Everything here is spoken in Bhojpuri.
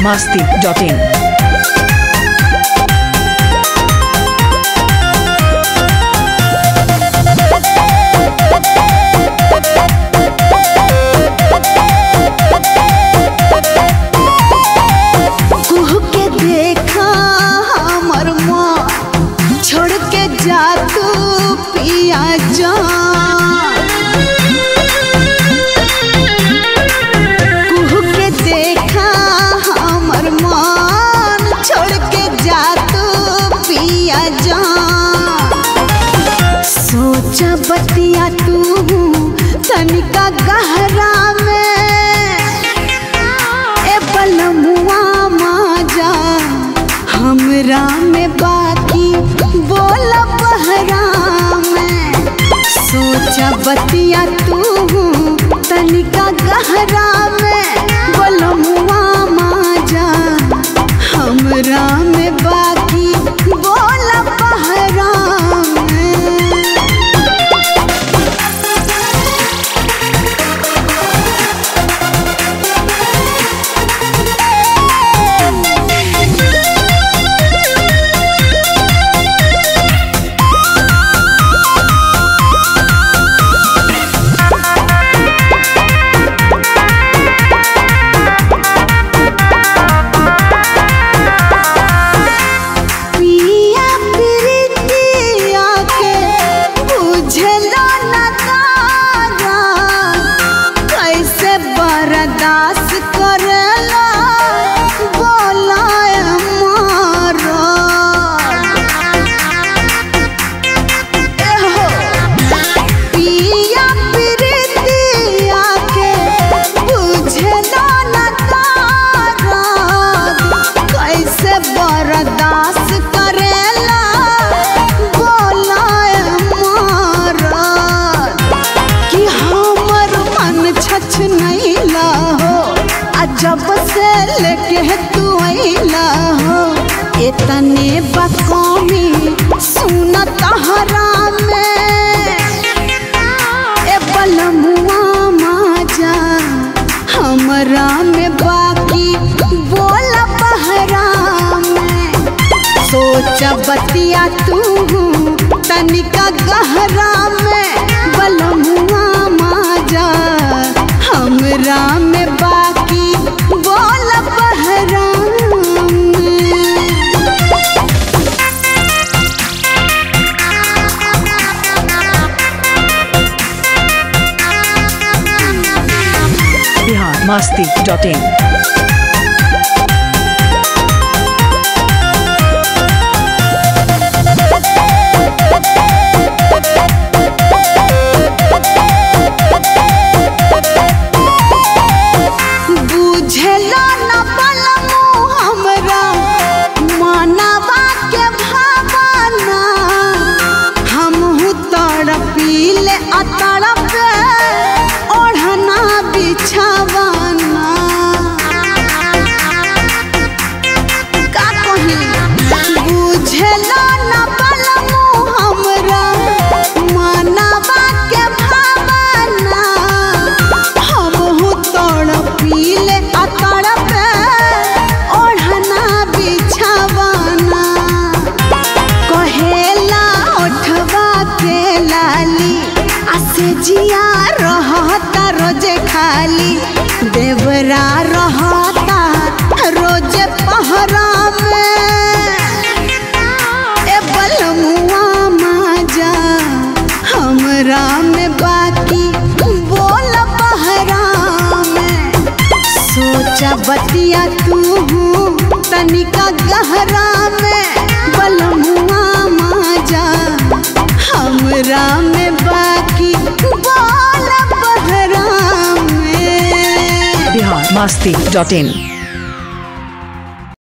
masti.in. कुह के देखा हमर माँ छोड़ के जा तू पिया जान कुह के देखा हमर मान छोड़ के जा तू पिया जान सोचा बतिया तू तनिका गहरा में ए बलमुआ माजा हमरा में बाकी बोल बहरा में सोचा बतिया तू तनिका गहरा में बलमुआ माजा हमरा में बाकी बोल बहरा में पिया प्रीतिया के बुझलो न तारा कैसे बर्दाश्त करला बोलाय मारा एहो पिया प्रीतिया के बुझलो न तारा कैसे बर्दाश्त करेला बोलाय मारा कि हमर मन छछ नैला हो आ जब से लेके तू अइला हो इतने बकौमी सुन तहरा में ए बलमुआ माजा हमरा में बाकी बोल बहरा में सोच बतिया तू तनिका गहरा में बलमुआ माजा हमरा में बाकी बोल बहरा में Bihar masti.in. बुझलो न बलमु हमरा मानवा के भावना हमहु तड़पीले आ तड़पे ओढ़ना बिछावना का कही बुझलो न बलमु हमरा मानवा के भावना हमहु तड़पीले आ तड़पे ओढ़ना बिछावना कहेला ओठवा के लाली आ से जिया रहता रोजे खाली देवरा रहता रोजे पहरा में ए बलमुआ माजा हमरा में बाकी बोल बहरा में सोचा बतिया तू तनिका गहरा में बलमुआ माजा हमरा में बाकी बोल बहरा में Bihar masti.in.